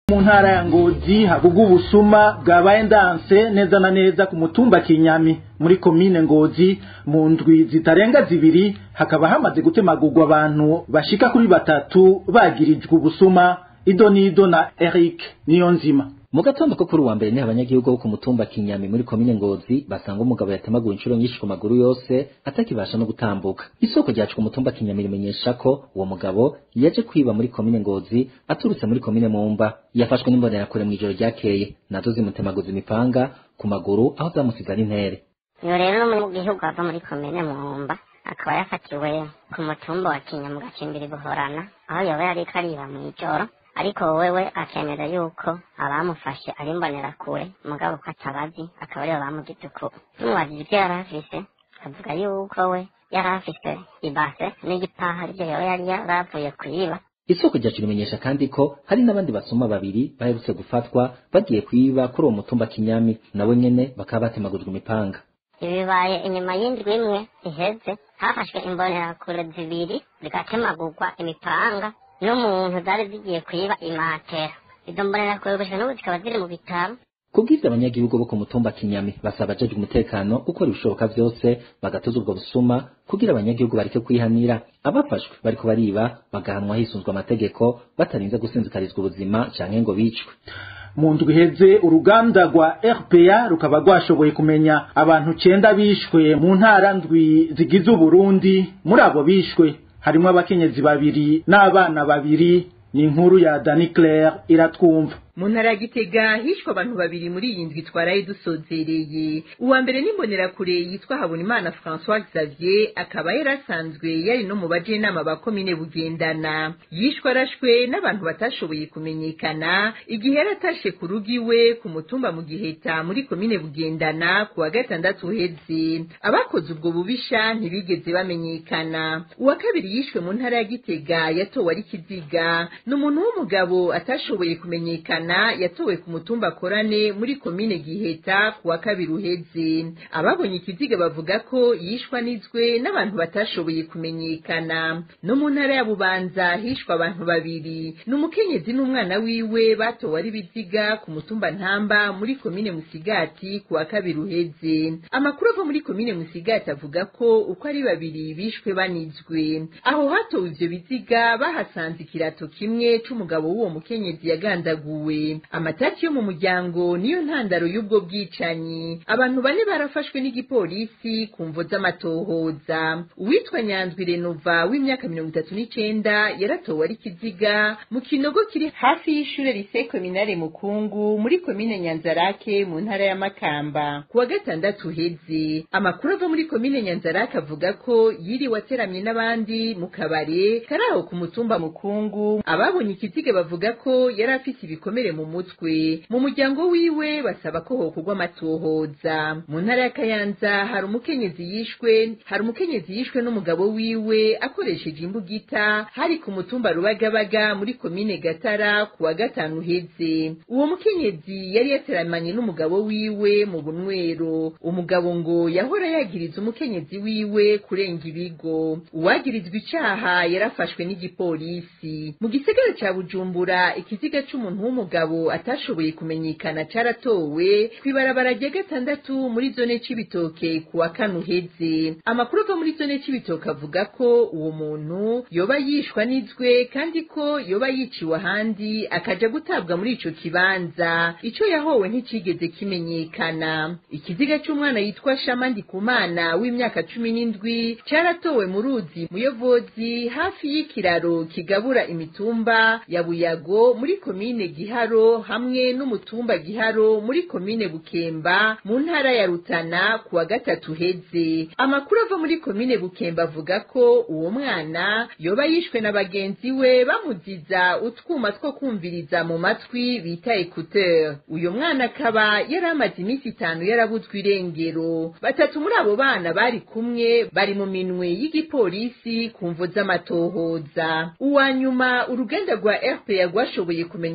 mu ntara ya ngozi havuga ubusuma bwabaye ndanse neza na neza ku mutumba kinyami muri komine ngozi mu ndwi zitarenga zibiri hakaba hamaze gutemagurwa abantu bashika kuri batatu bagirijwe ubusuma ido n'ido na eric niyo nzima mu gatondo ko kuri uwa mbere ni abanyagihugu bo ku mutumba kinyami muri komine ngozi basanga umugabo yatemaguwe inshuro nyinshi ku maguru yose atakibasha no gutambuka isoko ryacu ku mutumba kinyami rimenyesha ko uwo mugabo yaje kwiba muri komine ngozi aturutse muri komine mumba yafashwe n'imbonerakure mu ijoro ryakeye nazo zimutemaguza imipanga ku maguru aho zamusize ari intere iyo rero n'umunyagihugu ava muri komine mumba akaba yafatiwe ku mutumba wa kinyamu gacimbiri buhorana aho yoba yariko ariba mw'ijoro ariko wewe akemera yuko abamufashe ari imbonerakure mugabo ko atabazi akaba aribo bamugize uko tumubajije ibyo yari afise avuga yuko we yari afise ibase n'igipaha arivyo yoba yari yaravuye kuyiba isoko ryacu rimenyesha kandi ko hari n'abandi basoma babiri baherutse gufatwa bagiye kwiba kuri uwo mutumba kinyami nawe nyene bakaba batemagujwe imipanga ibibaye inyuma y'indwi imwe iheze hafashwe imbonerakure zibiri zigatemagurwa imipanga n'umuntu zari zigiye kwiba imatera izo mbonerakure gushika n'ubu zikaba ziri mu bitaro kubw'ivyo abanyagihugu bo ku mutumba kinyami basaba abajejwe umutekano gukora ibishoboka vyose bagatuza ubwo busuma kugira abanyagihugu bareke kwihanira abafashwe bariko bariba bagahanwa hisunzwe amategeko batarinze gusinzikarizwa ubuzima canke ngo bicwe mu ndwi iheze uruganda rwa rpa rukaba rwashoboye kumenya abantu cenda bishwe mu ntara ndwi zigize uburundi muri abo bishwe harimwo abakenyezi babiri n'abana babiri ni inkuru ya dani claire iratwumva mu ntara ya gitega hishwe abantu babiri muri iyi ndwi twaraye dusozereye uwa mbere n'imbonerakure yitwa habonimana françois xavier akaba yari asanzwe yari no mu bajenama ba komine bugendana yishwe arashwe n'abantu batashoboye kumenyekana igihe yari atashe ku rugo iwe ku mutumba mu giheta muri komine bugendana ku wa gatandatu uheze abakoze ubwo bubisha ntibigeze bamenyekana uwa kabiri yishwe mu ntara ya gitega yatowe ari kiziga ni umuntu w'umugabo atashoboye kumenyekana yatowe ku mutumba korane muri komine giheta ku wa kabiri uheze ababonye ikiziga bavuga ko yishwa nizwe n'abantu batashoboye kumenyekana no mu ntara ya bubanza hishwa abantu babiri ni umukenyezi n'umwana wiwe batowe ari biziga ku mutumba ntamba muri komine musigati ku wa kabiri uheze amakuru ava muri komine musigati avuga ko uko ari babiri bishwe banizwe aho hatowe ivyo biziga bahasanze ikirato kimwe c'umugabo w'uwo mukenyezi yagandaguwe amataki yo mu muryango niyo ntandaro y'ubwo bwicanyi abantu bane barafashwe n'igipolisi ku mvo z'amatohoza uwitwa nyandwi renova w'imyaka mirongo itatu n'icenda yaratowe ari kiziga mu kinogo kiri hafi y'ishure rise kominare mukungu muri komine nyanzarake mu ntara ya makamba ku wa gatandatu uheze amakuru ava muri komine nyanzarake avuga ko yiriwe ateramye n'abandi mu kabare kari aho ku mutumba mukungu ababonye ikiziga bavuga ko yari afise ibikomere mu mutwe mu muryango wiwe basaba ko hokorwa amatohoza mu ntara ya kayanza hari umukenyezi yishwe hari umukenyezi yishwe n'umugabo wiwe akoresheje imbugita hari ku mutumba rubagabaga muri komine gatara ku wa gatanu uheze uwo mukenyezi yari yateramanye n'umugabo wiwe mu bunywero umugabo ngo yahora yagiriza umukenyezi wiwe kurenga ibigo uwagirizwa icaha yarafashwe n'igipolisi mu gisagara ca bujumbura ikiziga c'umuntu w'umugabo atashoboye kumenyekana caratowe kw'ibarabara rya gatandatu muri zone c'ibitoke ku wa kane uheze amakuru ava muri zone c'ibitoke avuga ko uwo muntu yoba yishwa n'izwe kandi ko yoba yiciwe ahandi akaja gutabwa muri ico kibanza ico yahowe nticigeze kimenyekana ikiziga c'umwana yitwa shama ndikumana w'imyaka cumi n'indwi caratowe mu ruzi muyovozi hafi y'ikiraro kigabura imitumba ya buyago muri komine giharo hamwe n'umutumba giharo muri komine bukemba mu ntara ya rutana ku wa gatatu uheze amakuru ava muri komine bukemba avuga ko uwo mwana yoba yishwe na bagenzi we bamuziza utwuma two kumviriza mu matwi bita ekuteur uyo mwana akaba yari amaze iminsi itanu yarabuzwe irengero batatu muri abo bana bari kumwe bari mu minwe y'igipolisi ku mvo z'amatohoza uwa nyuma uruganda rwa rpa rwashoboye kumenya ko yishwe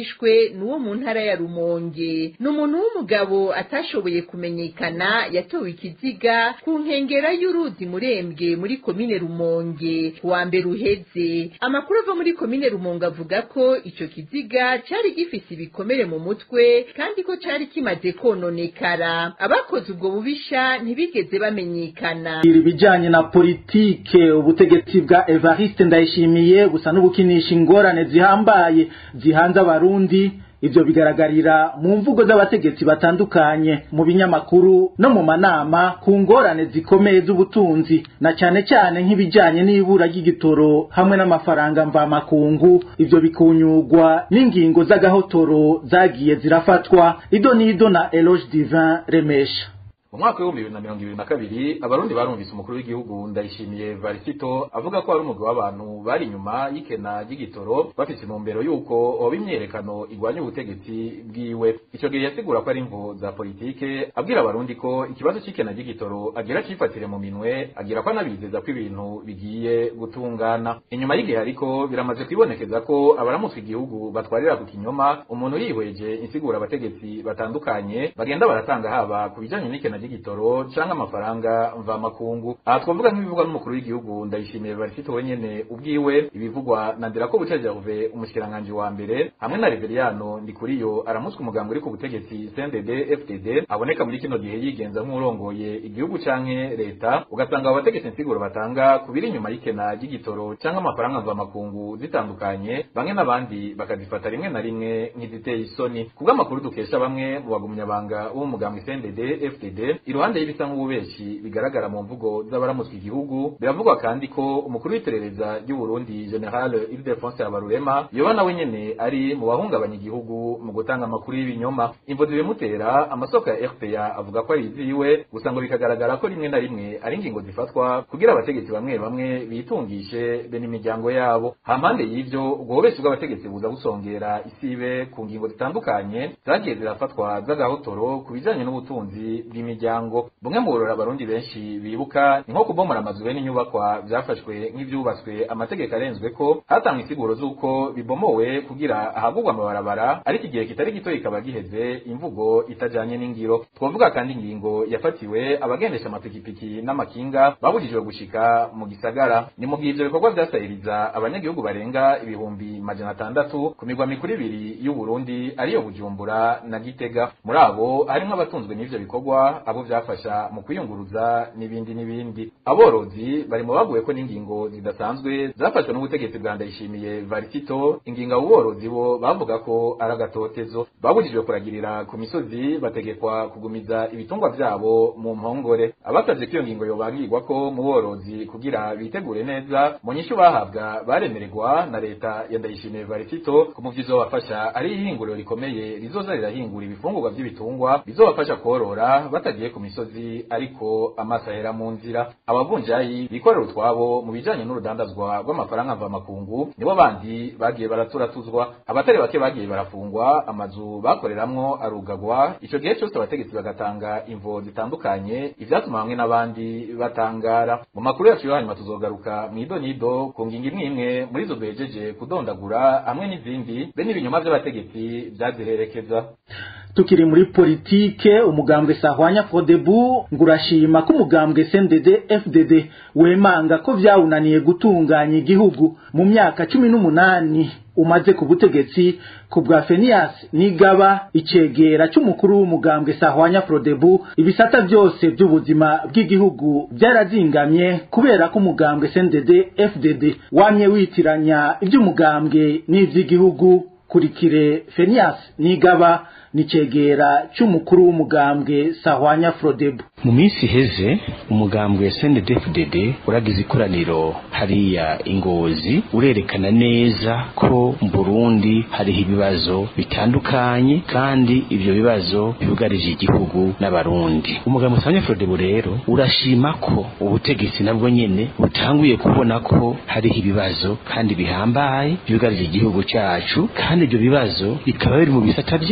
yishwe ni uwo mu ntara ya rumonge ni umuntu w'umugabo atashoboye kumenyekana yatowe ikiziga ku nkengera y'uruzi murembwe muri komine rumonge ku wa mbere uheze amakuru ava muri komine rumonge avuga ko ico kiziga cari gifise ibikomere mu mutwe kandi ko cari kimaze kononekara abakoze ubwo bubisha ntibigeze bamenyekana ibijanye na politike ubutegetsi bwa Evariste Ndayishimiye busa n'ubukinisha ingorane zihambaye zihanze abarundi ivyo bigaragarira mu mvugo z'abategetsi batandukanye mu binyamakuru no mu manama ku ngorane zikomeye z'ubutunzi na cane cane nk'ibijanye n'ibura ry'igitoro hamwe n'amafaranga mvamakungu ivyo bikunyurwa n'ingingo z'agahotoro zagiye zirafatwa ido n'ido na Eloge Divin Remesha mu mwaka w'ibihumbi bibiri na mirongo ibiri na kabiri abarundi barumvise umukuru w'igihugu ndayishimiye varisito avuga ko ari umugwi w'abantu bari inyuma y'ikena ry'igitoro bafise intumbero y'uko hoba imyerekano igwanya ubutegetsi bwiwe ico gihe yasigura ko ari imvo za politike abwira abarundi ko ikibazo c'ikena ry'igitoro agira cifatire mu minwe agira ko anabizeza ko ibintu bigiye gutungana inyuma y'igihe ariko biramaze kwibonekeza ko abaramutswe igihugu batwarira ku kinyoma umuntu yihweje insigura abategetsi batandukanye bagenda baratanga haba ku bijanye n'ikena ry'igitoro canke amafaranga mvamakungu aha twavuga nk'ibivugwa n'umukuru w'igihugu ndayishimiye barisito wenyene ubwiwe ibivugwa na ndirako buca gerve umushikiranganji wa mbere hamwe na reveriyano ndikuriyo aramutswa umuganga uri ku butegetsi cndd fdd aboneka muri kino gihe yigenza nk'urongoye igihugu canke leta ugasanga abo bategetsi insiguro batanga ku biri inyuma y'ikena ry'igitoro canke amafaranga mvamakungu zitandukanye bamwe n'abandi bakazifata rimwe na rimwe nk'iziteye isoni kubw'amakuru dukesha bamwe mu bagumyabanga b'umugambwe cndd fdd iruhande y'ibisa nk'ububeshi bigaragara mu mvugo z'abaramutswe igihugu biravugwa kandi ko umukuru w'iperereza ry'u Burundi General Ildefonse Habarurema yoba nawe nyene ari mu bahungabanya igihugu mu gutanga amakuru y'ibinyoma imvo zibimutera amasoko ya RPA avuga ko ari iziwe gusa ngo bikagaragara ko rimwe na rimwe ari ingingo zifatwa kugira abategetsi bamwe bamwe bitungishe be n'imiryango yabo hampande y'ivyo ubwo bubeshi bw'abategetsi buza busongera isibe ku ngingo zitandukanye zagiye zirafatwa z'agahotoro ku bijanye n'ubutunzi bw'imiryango bumwe mu burora abarundi benshi bibuka ni nko kubomora amazu be n'inyubakwa vyafashwe nk'ivyubatswe amategeko arenzwe ko hatangwa insiguro z'uko bibomowe kugira ahagurwa amabarabara ariko igihe kitari gito kikaba giheze imvugo itajanye n'ingiro twavuga kandi ingingo yafatiwe abagendesha amapikipiki n'amakinga babujijwe gushika mu gisagara ni mu gihe ivyo bikorwa vyasahiriza abanyagihugu barenga ibihumbi majana atandatu ku migwa mikuru ibiri y'u Burundi ariyo Bujumbura na Gitega muri abo harimwo abatunzwe n'ivyo bikorwa abo vyafasha mu kwiyunguruza n'ibindi n'ibindi aborozi bari mu baguye ko n'ingingo zidasanzwe zafashwe n'ubutegetsi bwa Ndayishimiye Varisito ingingo abo borozi bo bavuga ko ari agatotezo babujijwe kuragirira ku misozi bategekwa kugumiza ibitungwa vyabo mu mpongore abasavye ko iyo ngingo yobangirwa ko mu borozi kugira bitegure neza mu nyishu bahabwa baremererwa na leta ya Ndayishimiye Varisito ku muvyizo bafasha ari ihinguriro rikomeye rizoza rirahingura ibifungurwa vy'ibitungwa bizobafasha korora batagiye ku misozi ariko amaso ahera mu nzira abavunjayi bikorera utwabo mu bijanye n'urudandazwa rw'amafaranga mvamakungu nibo bandi bagiye baraturatuzwa abatari bake bagiye barafungwa amazu bakoreramwo arugagwa ico gihe cose abategetsi bagatanga imvo zitandukanye ivyatuma bamwe n'abandi batangara mu makuru yacu yo hanyuma tuzogaruka mw'ido nido ku ngingo imwe imwe muri zo duhejeje kudondagura hamwe n'izindi be n'ibinyoma vy'abategetsi vyaziherekeza tukiri muri politike umugambwe sahwanya fodebu ngurashima ko umugambwe CNDD FDD wemanga ko vyawunaniye gutunganya igihugu mu myaka cumi n'umunani umaze ku butegetsi ku bwa Fenias nigaba icegera c'umukuru w'umugambwe sahwanya Frodebu ibisata byose by'ubuzima bw'igihugu byarazingamye kubera ko umugambwe CNDD FDD wamye witiranya iby'umugambwe n'ivy'igihugu kurikire Fenias nigaba nicegera c'umukuru w'umugambwe sahwanya Frodebu mu minsi iheze umugambwe SNDD-FDD uragize ikoraniro hariya ingozi urerekana neza ko mu Burundi hariho ibibazo bitandukanye kandi ivyo bibazo bibugarije igihugu n'abarundi umugambwe sahwanya Frodebu rero urashima ko ubutegetsi nabwo nyene butanguye kubona ko hariho ibibazo kandi bihambaye byugarije igihugu cyacu kandi ibyo bibazo bikaba biri mu bisata byose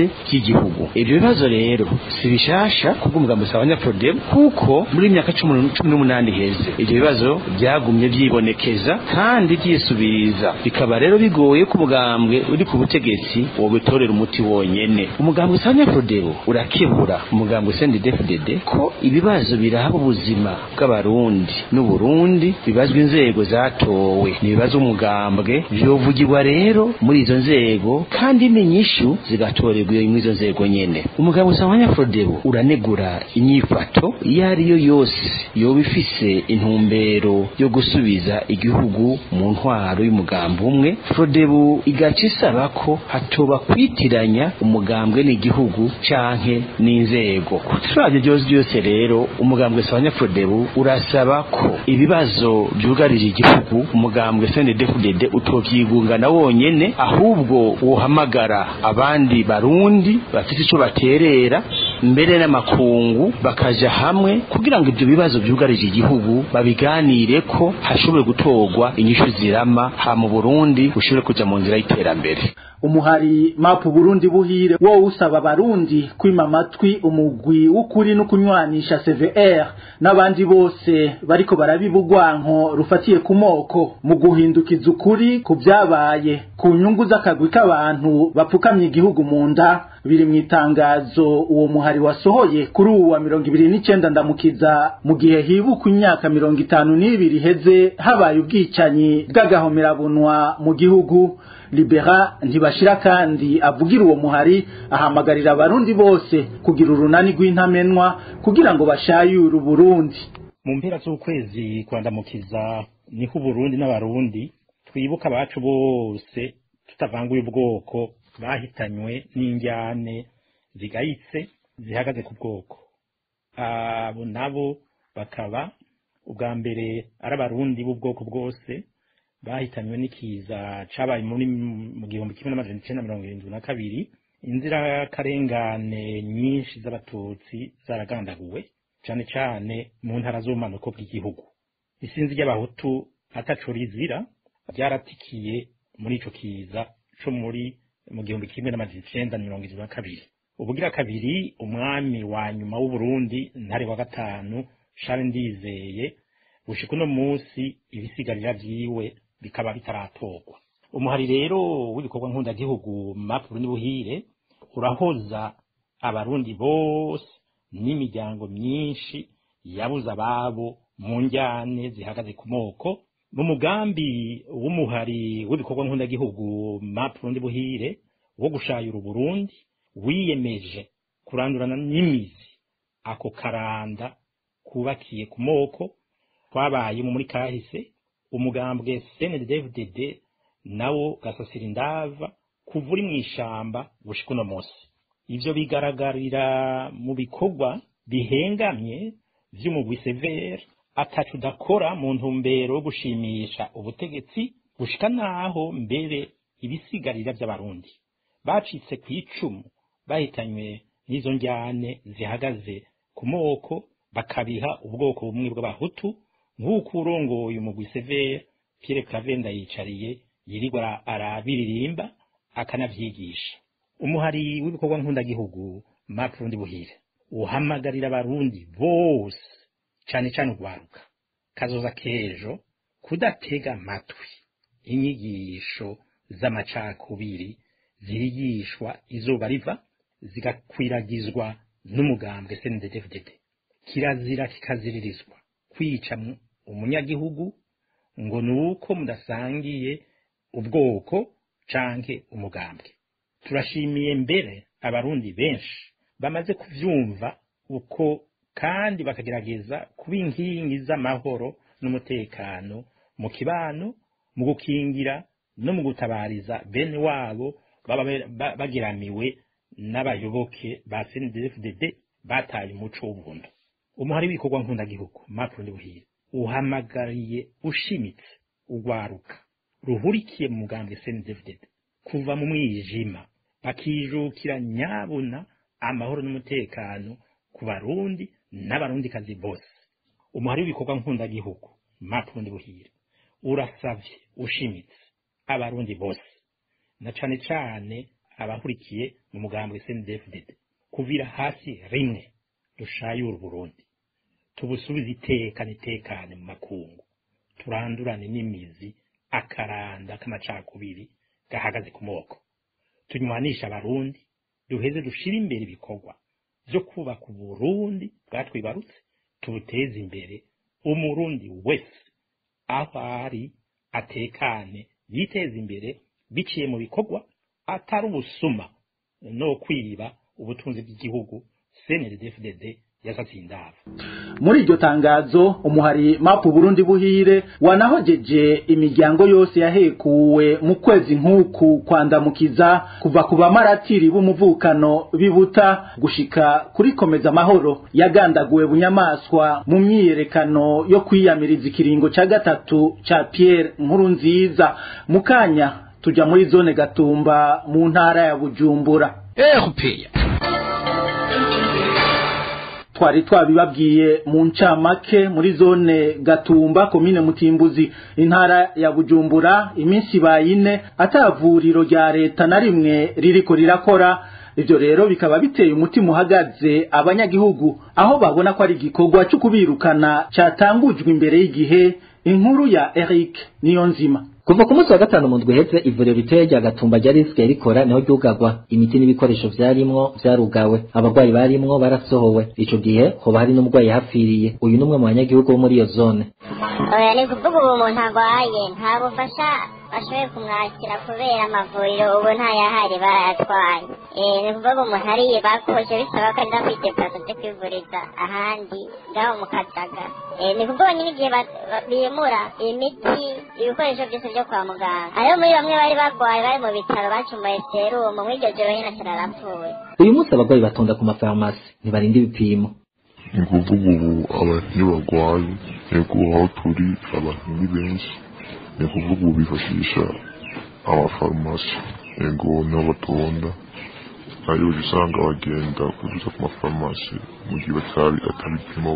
ry'igihugu ibyo bibazo rero si bishasha kubw'umugambi usaba abanyafrodem kuko muri imyaka cumi n'umunani iheze ibyo bibazo byagumye byibonekeza kandi byisubiriza bikaba rero bigoye ko umugambwe uri ku butegetsi wobitorera umuti wonyene umugambwe usaba abanyafrodem urakebura umugambwe sendedefdede ko ibibazo biraba ubuzima bw'abarundi n'uburundi bibazwa inzego zatowe n'ibibazo umugambwe vyovugirwa rero muri izo nzego kandi n'inyishu zigatorerwa iyo muri izo nzego nyene umugambwe usaba abanyafrodem uranegura inyifato iyo ari yo yose yoba ifise intumbero yo gusubiza igihugu mu ntwaro y'umugambi umwe frodebu igaca isaba ko hatoba kwitiranya umugambwe n'igihugu canke n'inzego kuturabyo byose byose rero umugambwe sabanya frodebu urasaba ko ibibazo byugarije igihugu umugambwe snddfdd utovyigungana wonyene ahubwo wohamagara abandi barundi bafite ico baterera mbere n'amakungu bakaja hamwe kugira ngo ibyo bibazo byugarije igihugu babiganire ko hashobore gutorwa inyishu zirama ha mu Burundi ushobore kuja mu nzira y'iterambere umuhari mapu Burundi buhire wo usaba abarundi kwima amatwi umugwi w'ukuri no kunywanisha CVR n'abandi bose bariko barabibugwanko rufatiye ku moko mu guhindukiza ukuri ku byabaye ku nyungu z'akagwi k'abantu bapfukamye igihugu mu nda biri mu itangazo uwo muhari wasohoye kuri ubu wa mirongo ibiri n'icenda ndamukiza mu gihe hibukwa imyaka mirongo itanu n'ibiri iheze habaye ubwicanyi bw'agahomerabunwa mu gihugu libera ntibashira kandi avugira uwo muhari ahamagarira abarundi bose kugira urunani rw'intamenwa kugira ngo bashayure uburundi mu mpera z'ukwezi kwandamukiza niho uburundi n'abarundi twibuka abacu bose tutavanguye ubwoko bahitanywe n'injyane zigayitse zihagaze ku bwoko abo nabo bakaba ubwa mbere ari abarundi b'ubwoko bwose bahitanywe n'ikiza cabaye muri mu gihumbi kimwe n'amajana icenda mirongo irindwi na kabiri inzirakarengane nyinshi z'abatutsi zaragandaguwe cane cane mu ntara z'ubumanuko bw'igihugu isinzi ry'abahutu ataco rizira ryaratikiye muri ico kiza co muri mu gihumbi kimwe n'amajana icenda mirongo irindwi na kabiri ubugira kabiri umwami wa nyuma w'uburundi ntare wa gatanu shari ndizeye gushika uno munsi ibisigarira vyiwe bikaba bitaratorwa umuhari rero w'ibikorwa nkundagihugu mapu Burundi buhire urahoza abarundi bose n'imiryango myinshi yabuze ababo mu njyane zihagaze ku moko mu mugambi w'umuhari w'ibikorwa nkundagihugu mapu Burundi buhire wo gushayura uburundi wiyemeje kurandurana n'imizi ako karanda kubakiye ku moko twabaye muri kahise umugambwe CNDD-FDD nawo gasasira indava kuva uri mu ishamba gushika uno munsi ivyo bigaragarira mu bikorwa bihengamye vy'umugwi severe atacu udakora mu ntumbero yo gushimisha ubutegetsi gushika naho mbere ibisigarira vy'abarundi bacitse ku icumu bahitanywe n'izo njyane zihagaze ku moko bakabiha ubwoko bumwe bw'abahutu nk'uko urongoye umugwi severe Pierre Clavenda yicariye yirirwa arabiririmba akanavyigisha umuhari w'ibikorwa nkundagihugu Mark Rundi Buhire uhamagarira abarundi bose cane cane urwaruka kazoza kejo kudatega amatwi inyigisho z'amacakubiri zirigishwa izuba riva zigakwiragizwa n'umugambwe CNDD-FDD kirazira kikaziririzwa kwica umunyagihugu ngo nuko mudasangiye ubwoko canke umugambwe turashimiye mbere abarundi benshi bamaze kuvyumva uko kandi bakagerageza kuba inkingi z'amahoro n'umutekano mu kibano mu gukingira no mu gutabariza bene wabo baba bagiramiwe n'abayoboke ba CNDD-FDD bataye umuco w'ubuntu umuhari w'ibikorwa nkundagihugu Macron Buhire uhamagariye ushimitse ugwaruka ruhurikiye mu mugambwe CNDD-FDD kuva mu mwijima bakijukira nyabuna amahoro n'umutekano ku barundi n'abarundikazi bose umuhari w'ibikorwa nkundagihugu Macron Buhire urasavye ushimitse abarundi bose na cane cane abahurikiye mu mugambwe CNDD-FDD kuvira hasi rimwe dushayura Burundi tubusubize iteka nitekane mu makungu turandurane n'imizi akaranda k'amacakubiri gahagaze ku moko tunywanisha abarundi duheze dushire imbere ibikorwa vyo kubaka uburundi bwatwibarutse tubuteze imbere umurundi wese aho ari atekane yiteze imbere biciye mu bikorwa atari ubusuma no kwiba ubutunzi bw'igihugu CNDD-FDD yasasiye indaro muri iryo tangazo umuhari mapu Burundi buhire wanahojeje imiryango yose yahekuwe mu kwezi nk'uku kwandamukiza kuva ku bamaratiri b'umuvukano bibuta gushika kuri komeza amahoro yagandaguwe bunyamaswa mu myiyerekano yo kwiyamiriza ikiringo ca gatatu ca Pierre nkuru nziza mu kanya tuja muri zone gatumba mu ntara ya Bujumbura erupeya twari twabibabwiye mu ncamake muri zone gatumba komine mutimbuzi intara ya bujumbura iminsi bayine atavuriro rya leta na rimwe ririko rirakora ivyo rero bikaba biteye umutima uhagaze abanyagihugu aho babona ko ari igikorwa cyo kubirukana catangujwe imbere y'igihe inkuru ya Eric niyo nzima kuva ku munsi wa gatanu mu ndwi iheze ivuriro ritoya rya gatumba ryari risigaye rikora niho ryugagwa imiti n'ibikoresho vyarimwo vyarugawe abarwayi barimwo barasohowe ico gihe hoba hari n'umurwayi yahapfiriye uyu n'umwe mu banyagihugu bo muri iyo zone oya ni kuvuga ubu umuntu arwaye nta bufasha bashoboye kumwakira kubera amavuriro ubu ntayahari barayatwaye ni kuvuga umuntu ariye bakoje bisaba ko aza kwidepasa byo kwivuriza ahandi ngaho mu kajaga ni kuvuga nyine igihe bimura imiti ibikoresho byose byo kwa muganga hariho muri bamwe bari barwaye bari mu bitaro bacumbaye serumu muri iryo joro nyine kirarapfuye uyu munsi abarwayi batonda ku mafarumasi ntibarinda ibipimo ni kuvuga ubu abantu iyo barwaye yego aho turi abantu ni benshi ni kuvuga ubu bifashisha amafarumasi yego niho batonda ariyo usanga bagenda kuduza ku mafarumasi mu gihe batari atabipimo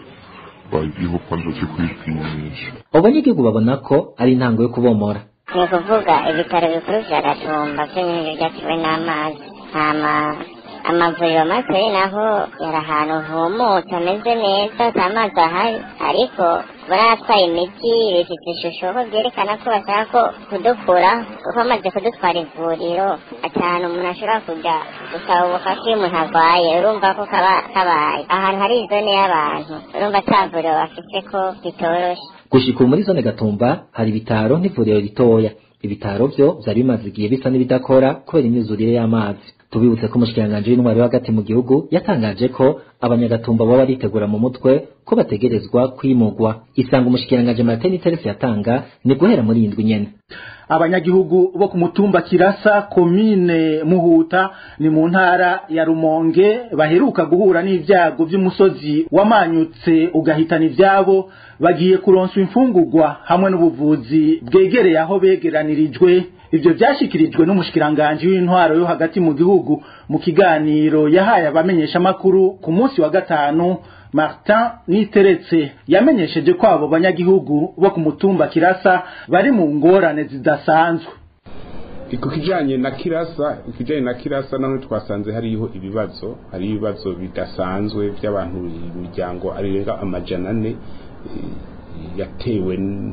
bagiyeho kwanza cyo kwipimisha abo banyagihugu babona ko ari intango yo kubomora ni ukuvuga ibitaro bikuru vya gatumba vyo nyene vyakiwe n'amazi hama amavuriro makeyi naho yari ahantu humutse ameze neza ata mazi ahari ariko baratwaye imiti bifite ishusho ko byerekana ko bashaka ko kudukura kuko bamaze kudutwara ivuriro ati ahantu umuntu ashobora kujya gusaba ubufasha iyo umuntu arwaye urumva ko kaba kabaye ahantu hari izone y'abantu urumva ata vuriro bafite ko bitoroshe gushika ubu muri zone gatumba hari ibitaro n'ivuriro ritoya ibitaro vyo vyari bimaze igihe bisa n'ibidakora kubera imyuzurire y'amazi tubibutse ko umushikiranganji w'intwari hagati mu gihugu yatangaje ko abanyagatumba baba baritegura mu mutwe ko bategerezwa kwimugwa isanga umushikiranganji Martin Teresi yatanga ni guhera muri indwi nyene abanyagihugu bo ku mutumba kirasa komine muhuta ni mu ntara ya rumonge baheruka guhura n'ibyago by'umusozi wamanyutse ugahitana ivyabo bagiye kuronswa imfungurwa hamwe n'ubuvuzi bwegereye aho begeranirijwe ivyo vyashikirijwe n'umushikiranganji w'intwaro yo hagati mu gihugu mu kiganiro yahaye abamenyesha makuru ku munsi wa gatanu Martin Niteretse yamenyesheje ko abo banyagihugu bo ku mutumba Kirasa bari mu ngorane zidasanzwe ku kijanye na Kirasa ikijanye na Kirasa naho twasanze hariho ibibazo hari ibibazo bidasanzwe by'abantu imiryango arenga amajana ane yatewe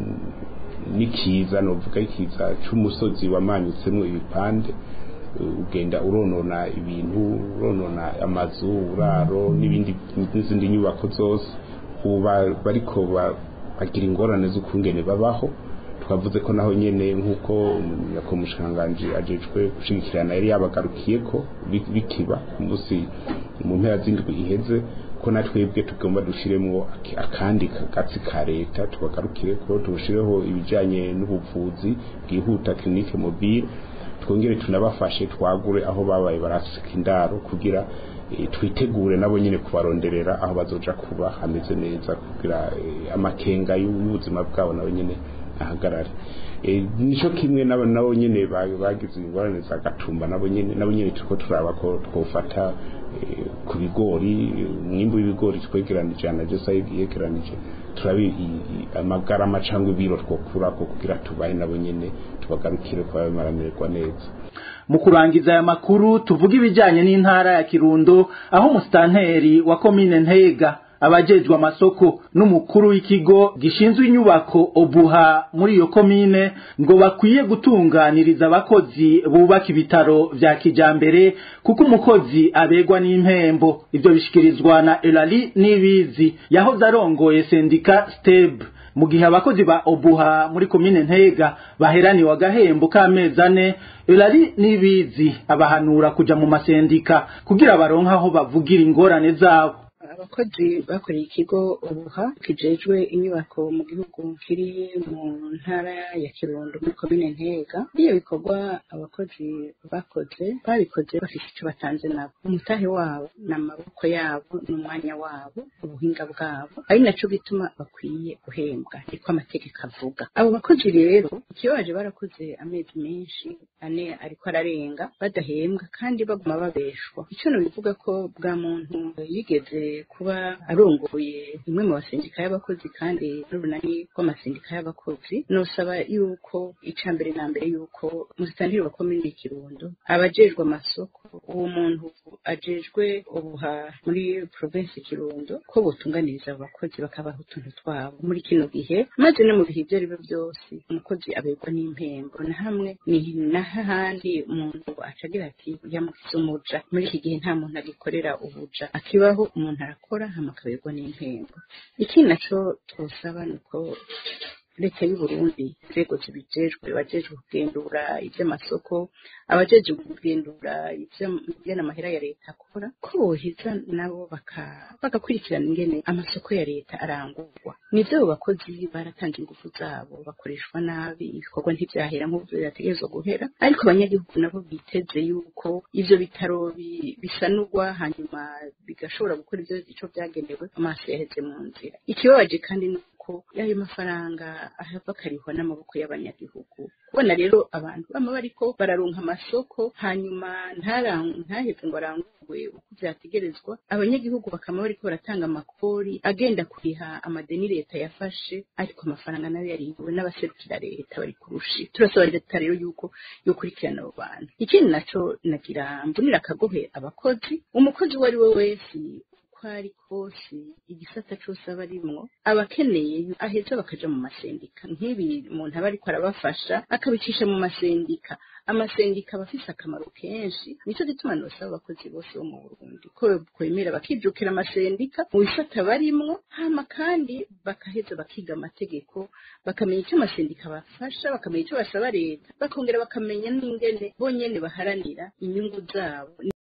n'ikiza novuga ikiza c'umusozi wamanyutsemo ibipande ugenda uronona ibintu uronona amazu uraro n'ibindi n'izindi nyubako zose ubu bariko bagira ingorane z'ukungene babaho twavuze ko naho nyene nk'uko nyakomushikanganje ajejwe gushigikirana yari yabagarukiye ko bikiba umunsi mu mpera z'indwi iheze ko natwebwe tugomba dushiremwo akandi kagatsi ka leta tubagarukire ko tubushireho ibijanye n'ubuvuzi bwihuta clinique mobile twongere tunabafashe twagure aho babaye barasika indaro kugira e, twitegure nabo nyine kubaronderera aho bazoja kuba hameze neza kugira e, amakenga y'ubuzima bwabo nabo nyine ahagarare e, nico kimwe nabo nabo nyine bagize ingorane za gatumba nabo nyine nabo nyine turiko turaba ko twofata ku bigori umwimbu w'ibigori twegeranije anajesa yegeranije turabi amagarama cyangwa ibiro twokura ko kugira tubaye nabo nyene tubagarukire kwa bamaramererwa neza mu kurangiza aya makuru tuvuga ibijyanye n'intara ya kirundo aho umusitanteri wa komine ntega abajejwe amasoko n'umukuru w'ikigo gishinzwe inyubako obuha muri iyo komine ngo bakwiye gutunganiriza abakozi bubaka ibitaro vya kijambere kuko umukozi abegwa n'impembo ivyo bishikirizwa na Elali Nibizi yahoze arongoye sendika Steb mu gihe abakozi ba obuha muri komine ntega baheraniwe agahembo k'amezi ane Elali Nibizi abahanura kuja mu masendika kugira baronke aho bavugira ingorane zabo abakozi bakoreye ikigo ubuha kijejwe inyubako mu gihugu kiri mu ntara ya kirundo muri komine ntega iyo bikorwa abakozi bakoze babikoze bafite icyo batanze nabo umutahe wabo n'amaboko yabo n'umwanya wabo ubuhinga bwabo ari naco gituma bakwiye guhembwa niko amategeko avuga abo bakozi rero ikibabaje barakoze amezi menshi ane ariko ararenga badahembwa kandi baguma babeshwa icyo bivuga ko bwa muntu yigeze kuba arongoye imwe mu basendika y'abakozi kandi n'urunani rw'amasendika y'abakozi nosaba yuko ica mbere na mbere yuko musitantiri wa komini kirundo abajejwe amasoko uwo muntu ajejwe ubuha muri provinsi kirundo ko botunganiriza abo bakozi bakabaha utuntu twabo muri kino gihe maze no mu bihe ibyo ari byo byose umukozi aberwa n'impembo na hamwe ni n'ahandi umuntu acagira ati yamukize umuja muri iki gihe nta muntu agikorera ubuja akibaho umuntu arakora hama akaberwa n'impembo ikindi naco twosaba ni uko leta y'u Burundi inzego zibijejwe abajejwe kugendura ivy'amasoko abajejwe kugendura ivy'ana amahera ya leta akora ko bohiza nabo bagakurikirana ingene amasoko ya leta arangurwa nivyo abo bakozi baratanze ingufu zabo bakoreshwa nabi ibikorwa ntivyahera nk'uko birategerezwa guhera ariko abanyagihugu nabo biteze yuko ivyo bitaro bisanurwa hanyuma bigashobora gukora ivyo ico vyagenewe amaso yaheze mu nzira ikibabaje kandi ni ko y'ayo mafaranga ahava akarihwa n'amaboko y'abanyagihugu kubona rero abantu bama bariko bararonka amasoko hanyuma ntaheze ngo arangurwe uko vyategerezwa abanyagihugu bakama bariko baratanga amakori agenda kuriha amadeni leta yafashe ariko amafaranga nayo yariwe n'abaserukira leta bari kurushi turasaba leta rero yuko yokurikirana abo bantu ikindi naco nagira mbunira akagohe abakozi umukozi uwo ari we wese uko ari kose igisata cose aba arimwo aba akeneye aheza bakaja mu masendika nk'ibi umuntu aba ariko arabafasha akabicisha mu masendika amasendika aba afise akamaro kenshi nico gituma nosaba abakozi bose bo mu burundi ko kwemera bakijukira amasendika mu bisata barimwo hama kandi bakaheza bakiga amategeko bakamenya icyo amasendika bafasha bakamenya icyo basaba leta bakongera bakamenya n'ingene bonyene baharanira inyungu zabo